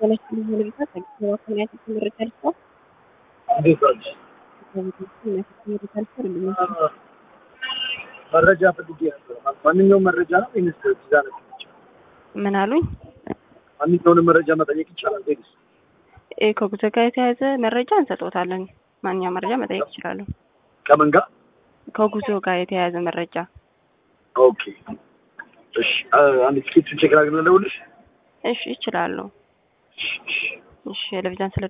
በላችን ሁኔታ ከጊዜዋ ከሚያት መረጃ ልስጠው እንዴት ዋልሽ? መረጃ ፈልጌ ነበር። ማንኛውም መረጃ ነው ወይንስ ቪዛ ነው? ምን አሉኝ? ማንኛውንም መረጃ መጠየቅ ይቻላል ወይንስ? እ ከጉዞ ጋር የተያያዘ መረጃ እንሰጥዎታለን። ማንኛውም መረጃ መጠየቅ ይችላሉ። ከምን ጋር? ከጉዞ ጋር የተያያዘ መረጃ ኦኬ እሺ። አንድ ቲኬቱን ቼክ ላድርግ ልደውልልሽ? እሺ ይችላሉ። እሺ፣ እሺ። እሺ ለቪዛን ስለ